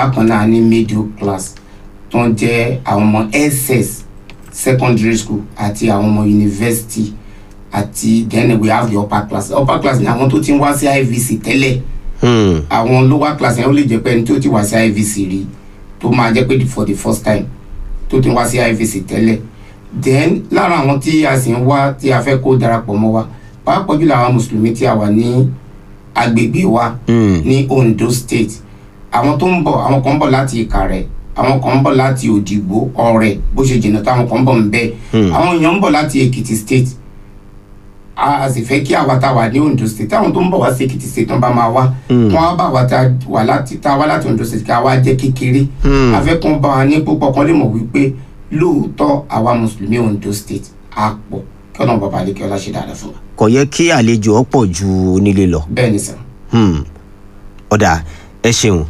bákan náà a ní middle class tó ń jẹ́ àwọn ọmọ ss secondary school àti àwọn ọmọ university àti then we have the upper class upper class ni àwọn tó ti ń wá sí ivc tẹ́lẹ̀ Hmm. àwọn lower class yẹn ó lè jẹ́ pé ẹni tó ti wá sí ivc rí tó máa jẹ́ pé for the first time tó ti ń wá sí ivc tẹ́lẹ̀ then lára àwọn tí a sì ń wá tí a fẹ́ kó darapọ̀ mọ́ wa pàápàá jùlọ àwọn mùsùlùmí tí a wà ní agbègbè wa Hmm. ní ondo state àwọn tó ń bọ̀ àwọn kan ń bọ̀ láti ìkàrẹ́ àwọn kan ń bọ̀ láti òdìgbò ọ̀rẹ́ bó ṣe jìnnà tó àwọn kan ń bọ̀ ń bẹ́ẹ̀ Hmm. àwọn èèyàn ń bọ̀ láti èkìtì state a sì fẹ́ kí àwa tá a wà ní ondo state táwọn tó ń bọ̀ wá sí èkìtì state tó ń bá máa wá Hmm. wọn á bá wa tá a wà láti tá a wá láti ondo state ká wá jẹ́ kékeré Hmm. afẹ́kùn bá wa ní púpọ̀ kan lè mọ̀ wípé lóòótọ́ àwa mùsùlùmí ondo state á pọ̀ kí ọ̀nà bàbá àlekè ọlá ṣe dáadáa fún wa kò yẹ kí àlejò ọ̀pọ̀ ju onílé lọ. bẹ́ẹ̀ ni sàn. Hmm. ọ̀dà ẹ ṣeun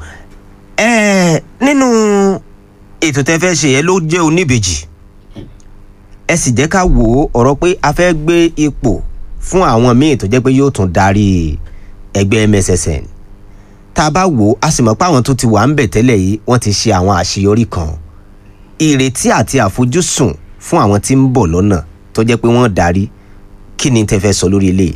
ẹ nínú ètò tẹ́ fẹ́ ṣe yẹn ló jẹ́ oníbejì ẹ sì jẹ́ ká wò ó ọ̀rọ̀ pé a fẹ́ gbé ipò fún àwọn míì tó jẹ́ pé yóò tún darí ẹgbẹ́ mssn tá a bá wò ó a sì mọ̀ pé àwọn tó ti wà ń bẹ̀ tẹ́lẹ̀ yìí wọ́n ti ṣe àwọn àṣeyọrí kan ìrètí àti àfojúsùn fún àwọn tí ń bọ̀ lọ́nà tó jẹ́ pé wọ́n darí kí ni tẹ́ fẹ́ sọ lórí eléyìí.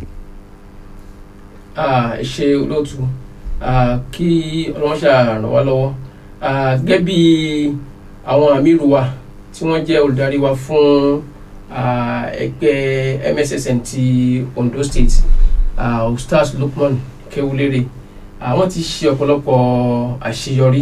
Ah, ẹ ṣe olóòtú Ah, kí ọlọ́run ṣe ràn wá lọ́wọ́ Ah, gẹ́gẹ́ bí àwọn àmírù wa tí wọ́n jẹ́ olùdarí wa fún ah, ẹgbẹ́ mssn ti ondo state ah, ustaz lukman kewulere àwọn ti ṣe ọ̀pọ̀lọpọ̀ àṣeyọrí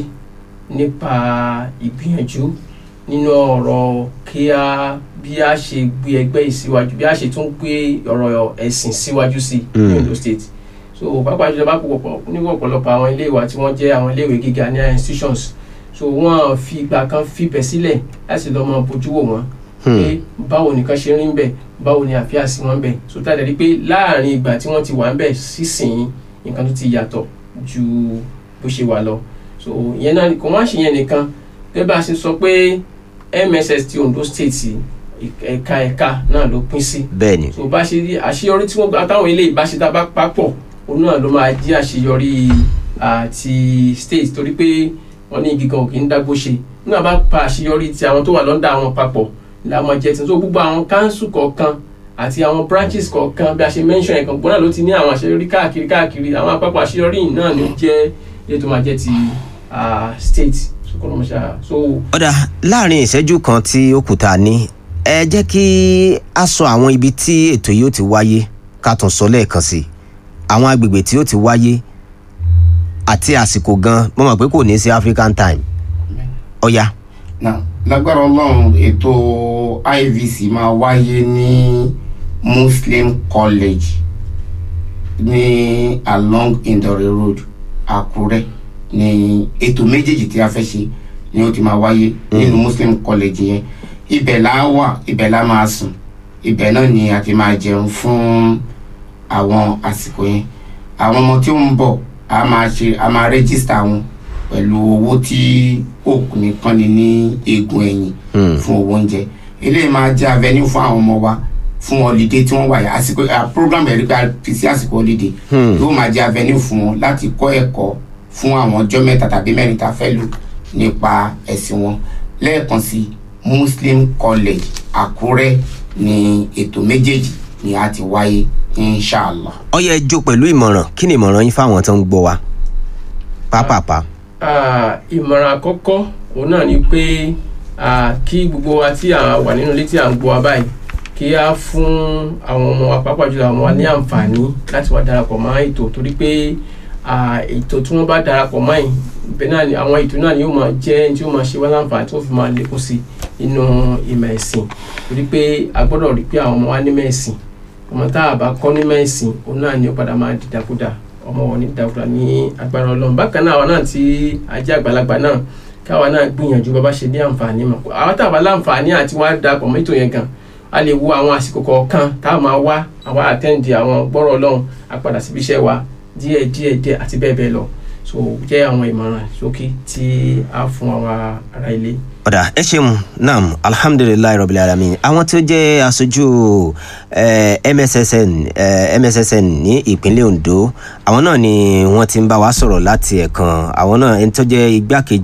nípa ìgbìyànjú nínú ọ̀rọ̀ kí a bí a ṣe gbé ẹgbẹ́ yìí síwájú bí a ṣe tún gbé ọ̀rọ̀ ẹ̀sìn síwájú sí ní Mm. ondo state so pàápàá jùlọ bá pọ̀ ní ọ̀pọ̀lọpọ̀ àwọn ilé ìwà tí wọ́n jẹ́ àwọn ilé ìwé gíga ní institutions so wọ́n fi ìgbà kan fibẹ̀ sílẹ̀ láti lọ́ mọ bójú wò wọ́n pé báwo nìkan ṣe rí ń bẹ̀ báwo ni àfíà sí wọn ń bẹ̀ so tá a dẹ̀ rí pé láàrin ìgbà tí wọ́n ti wà ń bẹ̀ sísìn nǹkan tó ti yàtọ̀ ju bó ṣe wà lọ so ìyẹn náà kò wá ṣe yẹn nìkan gẹ́gẹ́ bá a ṣe sọ pé mss ti ondo state ẹ̀ka ẹ̀ka náà ló pín sí bẹ́ẹ̀ ni. so bá ṣe rí àṣeyọrí tí wọ́n gba táwọn ilé ìbáṣe tá a bá papọ̀ òun náà ló máa jẹ́ àṣeyọrí àti state torí pé wọ́n ní igi kan ò kì í dágbó ṣe nígbà bá pa àṣeyọrí ti àwọn tó wà lọ́ndà àwọn papọ̀ la máa jẹ́ tí so gbogbo àwọn council kọ̀ọ̀kan àti àwọn branches kọ̀ọ̀kan bí a ṣe mention ẹ̀kan gbọ́dọ̀ ló ti ní àwọn àṣeyọrí káàkiri káàkiri àwọn àpapọ̀ àṣeyọrí yìí náà ni ó jẹ́ ilé tó máa jẹ́ ti ah, state so kọ́ ló máa ṣe à- so ọ̀dà láàrin ìṣẹ́jú kan tí ó kù tá a ní ẹ jẹ́ kí a sọ àwọn ibi tí ètò yìí ó ti wáyé ká tún sọ lẹ́ẹ̀kan sí i àwọn agbègbè tí ó ti wáyé àti àsìkò gan mo mọ̀ pé kò ní sí african time ọ̀ya now lágbára ọlọ́run ètò ivc máa wáyé ní muslim college ní along indore road àkúrẹ́ ní ètò méjèèjì tí a fẹ́ ṣe ni ó ti máa wáyé nínú muslim college yẹn ibẹ̀ la wà ibẹ̀ la máa sùn ibẹ̀ náà ni a ti máa jẹun fún àwọn àsìkò yẹn àwọn ọmọ tí ó ń bọ̀ a máa ṣe a máa rẹ́gísítà wọn pẹ̀lú owó tí òkú nìkan ni ní eegun ẹ̀yìn Hmm. fún owó oúnjẹ eléyìí máa jẹ́ avenue fún àwọn ọmọ wa fún holiday tí wọ́n wà yà àsìkò à, program ẹ̀rí pé a fi sí àsìkò holiday Hmm. yóò máa jẹ́ avenue fún wọn láti kọ́ ẹ̀kọ́ fún àwọn ọjọ́ mẹ́ta tàbí mẹ́rin tá a fẹ́ lò nípa ẹ̀sìn wọn lẹ́ẹ̀kan sí muslim college àkúrẹ́ ni ètò méjèèjì ni a ti wáyé inshallah. ọ̀ya ẹ jó pẹ̀lú ìmọ̀ràn kí ni ìmọ̀ràn yín fáwọn tó ń gbọ́ wa pápápá Ah, ìmọ̀ràn àkọ́kọ́ òun náà ni pé ah, kí gbogbo wa tí a wà nínú ilé tí à ń gbọ́ wa báyìí kí á fún àwọn ọmọ wa pàápàá jùlọ àwọn ọmọ wa ní àǹfààní láti wá darapọ̀ mọ́ ètò torí pé ah, ètò tí wọ́n bá darapọ̀ mọ́ yìí ibẹ̀ náà ni àwọn ètò náà ni yóò máa jẹ́ tí yóò máa ṣe wá láǹfààní tí wọ́n fi máa lékún sí inú ìmọ̀ ẹ̀sìn torí pé a gbọ́dọ̀ rí pé àwọn ọmọ wa nímọ̀ ẹ̀sìn ọmọ tá a bá kọ́ nímọ̀ ẹ̀sìn òun náà ni ó padà máa dìdàkudà ọmọ wọn ní dìdàkudà ní agbára ọlọ́run bákan náà àwọn náà tí a jẹ́ àgbàlagbà náà káwa náà gbìyànjú bá bá ṣe ní àǹfààní mọ̀ àwọn tá a bá láǹfààní àti wá darapọ̀ mọ́ ètò yẹn gan a lè wo àwọn àsìkò kọ̀ọ̀kan tá a máa wá àwa àtẹ́ǹdì àwọn gbọ́rọ̀ ọlọ́run a padà síbi iṣẹ́ wa díẹ̀ díẹ̀ díẹ̀ àti bẹ́ẹ̀ bẹ́ẹ̀ lọ so jẹ́ àwọn ìmọ̀ràn ṣókí tí a fún àwọn ará ilé. ọ̀dà ẹ ṣeun naam alhamdulilayi rabil alamin àwọn tí ó jẹ́ aṣojú eh, mssn eh, mssn ní ìpínlẹ̀ ondo àwọn náà ni wọ́n ti ń bá wa sọ̀rọ̀ láti ẹ̀kan àwọn náà ẹni tó jẹ́ igbákejì